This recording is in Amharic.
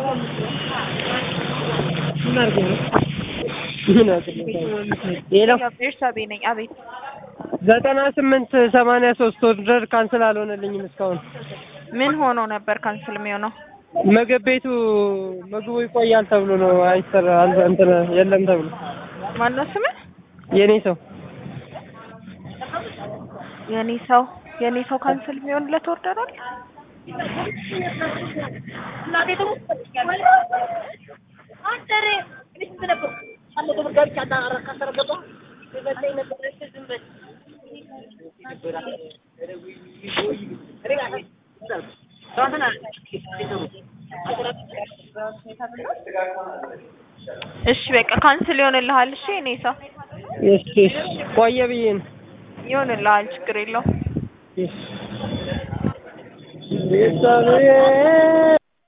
ምን አድርጎ ነው? ምን አድርጎ ነው? ሌላው ቤርሳቤ ነኝ። አቤት ዘጠና ስምንት ሰማንያ ሶስት ኦርደር ካንስል አልሆነልኝም እስካሁን። ምን ሆኖ ነበር ካንስል የሚሆነው? ምግብ ቤቱ ምግቡ ይቆያል ተብሎ ነው አይሰራ አል- እንትን የለም ተብሎ ማነው ስምህ? የኔ ሰው የኔ ሰው የኔ ሰው ካንስል የሚሆንለት ኦርደር አለ? እሺ በቃ ካንስል ይሆንልሃል። እሺ የኔ ሰው እሺ እሺ ቆየ ብዬ ነው ይሆንልሃል፣ ችግር የለውም። እሺ ቤተሰቤ